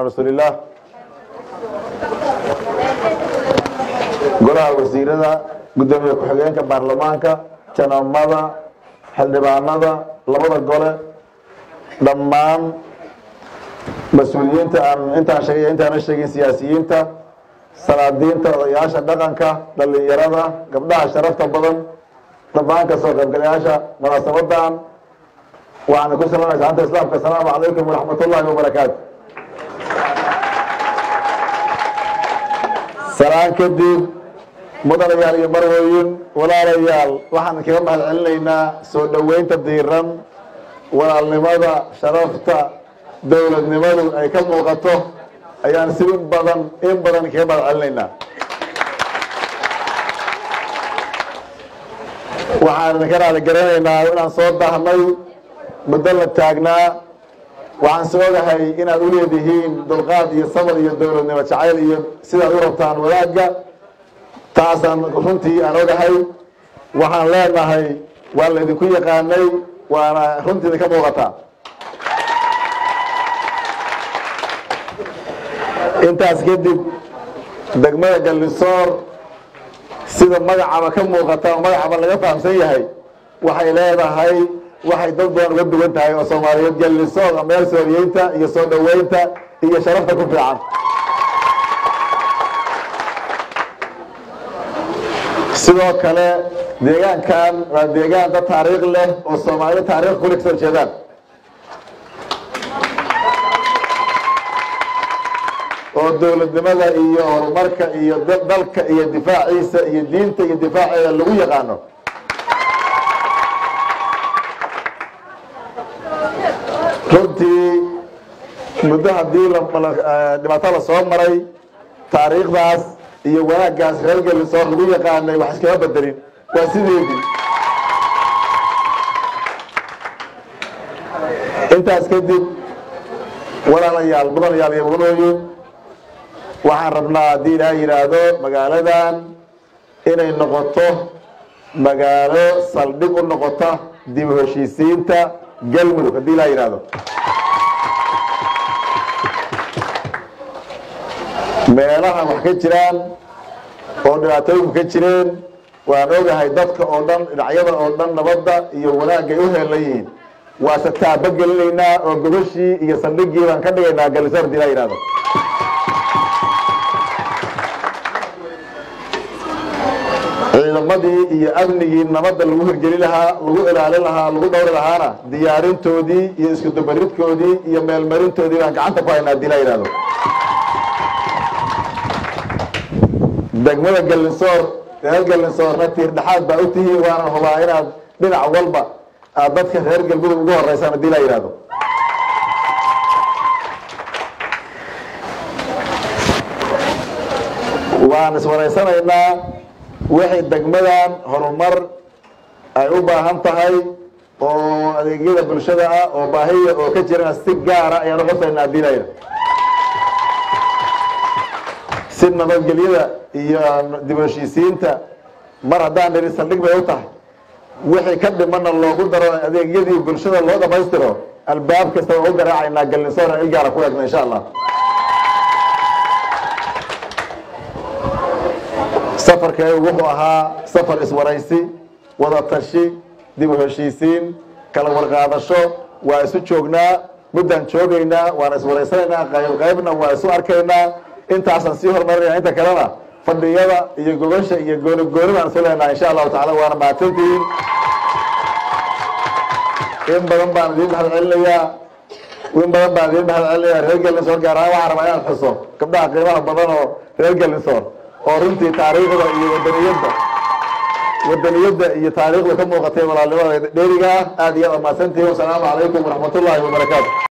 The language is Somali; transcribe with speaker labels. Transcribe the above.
Speaker 1: rasuulillaah golaha wasiirada guddoomiye ku-xigeenka baarlamaanka janamada xildhibaanada labada gole dhammaan mas-uuliyiinta aan intaan sheegay intaana sheegin siyaasiyiinta salaadiinta odayaasha dhaqanka dhalinyarada gabdhaha sharafta badan dhammaan kasoo qaybgalayaasha munaasabadan waxaana ku salamaysa anta islaamka asalaamu calaykum waraxmat ullaahi wabarakaatu salaan kadib mudanayaal iyo marwooyin walaalayaal waxaan kaga mahad celinaynaa soo dhoweynta diiran walaalnimada sharafta dowladnimadu ay ka muuqato ayaan si in badan in badan kaga mahad celinaynaa waxaan idinka raali garanaynaa inaan soo daahnay muddo la taagnaa waxaan soo ogahay inaad u leedihiin dulqaad iyo sabr iyo dowladnimo jacayl iyo sidaad u rabtaan wadaagga taasaan runtii aan ogahay waxaan leenahay waa laydinku yaqaanay waana runtii idinka muuqataa intaas kadib degmada gallisoor sida magacaba ka muuqata oo magacaba laga fahamsan yahay waxay leedahay waxay dad badan uga duwan tahay oo soomaaliyeed gallisoor meel sooriyeynta iyo soo dhoweynta iyo sharafta ku fiican sidoo kale deegaankan waa deegaan dad taariikh leh oo soomaalida taarikh kule kasoo jeedaan oo dowladnimada iyo horumarka iyo dalka iyo difaaciisa iyo diinta iyo difaaceeda lagu yaqaano runtii muddo haddii dhibaato la soo maray taariikhdaas iyo wanaaggaas reer gallisoor lagu yaqaanay wax iskama bedelin waa sideedii intaas kadib walaalayaal mudanayaal iyo mudanooyin waxaan rabnaa haddii ilaa yidhaahdo magaaladan inay noqoto magaalo saldhig u noqota dib u heshiisiinta galmudug haddii ilaa yidhaahdo meelaha wax ka jiraan oo dhibaatooyinku ka jireen waan ogahay dadka oo dhan dhinacyada oo dhan nabadda iyo wanaagay u heelan yihiin waase taaba gelinaynaa oo gobashii iyo saldhigii baan ka dhigaynaa gallisoor hadii laa yidhahdo ciidamadii iyo amnigii nabadda lagu hirgeli lahaa lagu ilaalin lahaa lagu dhowri lahaana diyaarintoodii iyo isku dubaridkoodii iyo meelmarintoodii baan gacanta ku haynaa hadii laa yidhahdo degmada gallinsoor reer gallinsoorna tiir dhexaad baa u tihiin waana hubaa inaad dhinac walba aad dadka reer galmudug ugu horeysaan hadii laa yidhahdo waan iswareysanaynaa wixii degmadan horumar ay u baahan tahay oo adeegyada bulshada ah oo baahiya oo ka jirana si gaara ayaan uqosaynaa hadii laa yidhahdo si nabadgelyada iyo dib heshiisiinta mar haddaan niri saldhig bay u tahay wixii ka dhimana loogu daro adeegyadii bulshada loo dhamaystiro albaab kasta waa u garaacaynaa gallinsoor il gaara ku eegna insha allah safarkeegu wuxuu ahaa safar iswaraysi wada tashi dib u heshiisiin kala warqaadasho waa isu joognaa muddaan joogaynaa waana iswaraysanaynaa qayb qaybna waa isu arkaynaa intaasaan sii horumarinaya inta kalena fadhiyada iyo gobasha iyo gooni gooni baan isu leenaha insha allahu tacala waana mahadsantihiin in badan baan idiin mahad celinayaa in badan baan idiin mahad celinayaa reer gallinsoor gaar ahaan waxaan rabaa inaan xuso gabdhaha qiimaha badan oo reer gallinsoor oo runtii taariikhda iyo wadaniyadda wadaniyadda iyo taariikhda ka muuqatay walaalnimada dheeriga ah aad iyo aad mahadsantihiin wasalaamu calaykum waraxmatullaahi wabarakaatu